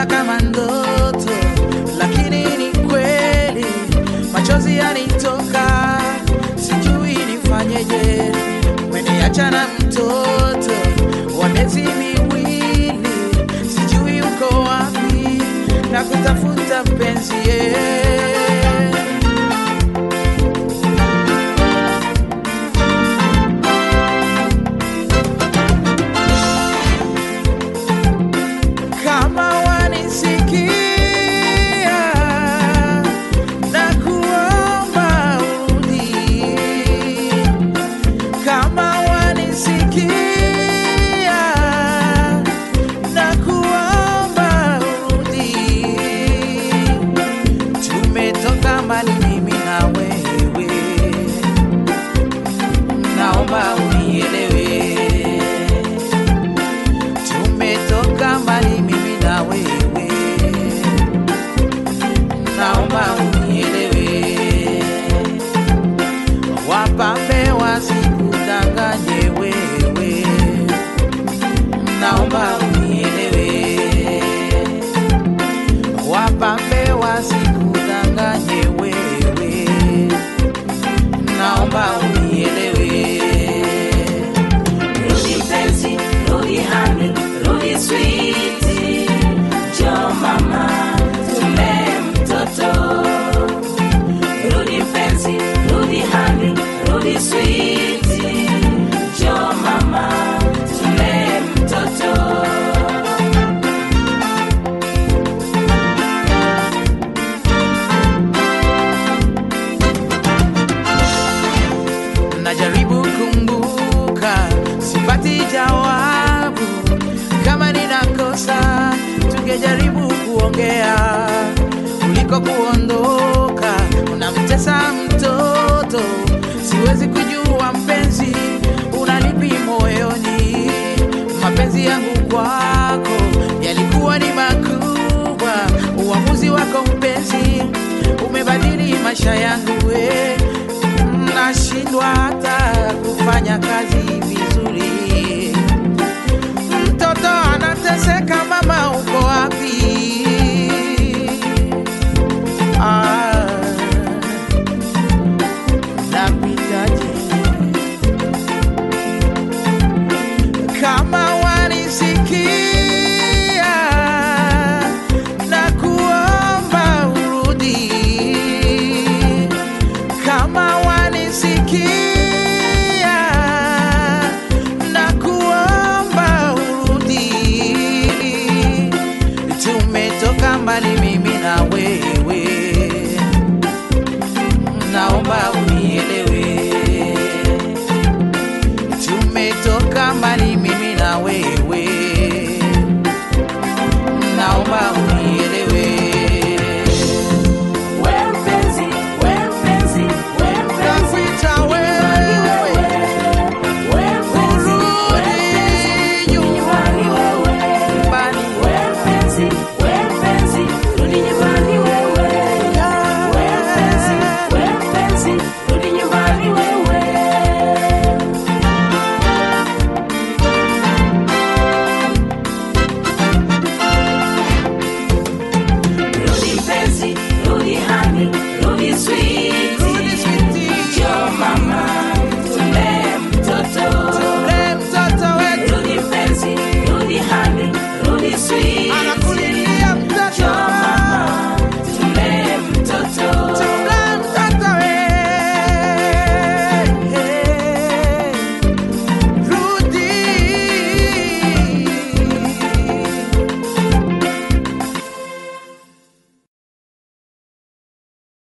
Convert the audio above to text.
inaonekana kama ndoto, lakini ni kweli. Machozi yanitoka, sijui nifanyeje. Umeniacha na mtoto wa miezi miwili, sijui uko wapi na kutafuta mpenzi yeah. kama wanisikia na kuomba urudi, kama wanisikia na kuomba urudi, tumetoka mbali mimi na wewe, naomba unielewe tumetoka mbali mimi na wewe, naomba unielewe. Wapambe wasikudanganye wewe, naomba unielewe. Wapambe wasikudanganye wewe, naomba unielewe. Rudi mpenzi, rudi hani, rudi switi, njoo mama, tulee mtoto. Rudi mpenzi, rudi hani, rudi switi, njoo mama, tulee mtoto. najaribu kumbuka, sipati jawabu. Kama ninakosa, tungejaribu kuongea kuliko kuondoka. Unamtesa mtoto, siwezi kujua mpenzi, unalipi moyoni. Mapenzi yangu kwako yalikuwa ni makubwa, uamuzi wako mpenzi umebadili maisha yangu we nashindwa hata kufanya kazi vizuri. Mtoto anateseka, mama uko wapi? Ah, nakuhitaji. Kama wanisikia na kuomba urudi kama wanisikia na kuomba urudi, tumetoka mbali mimi na wewe, naomba uni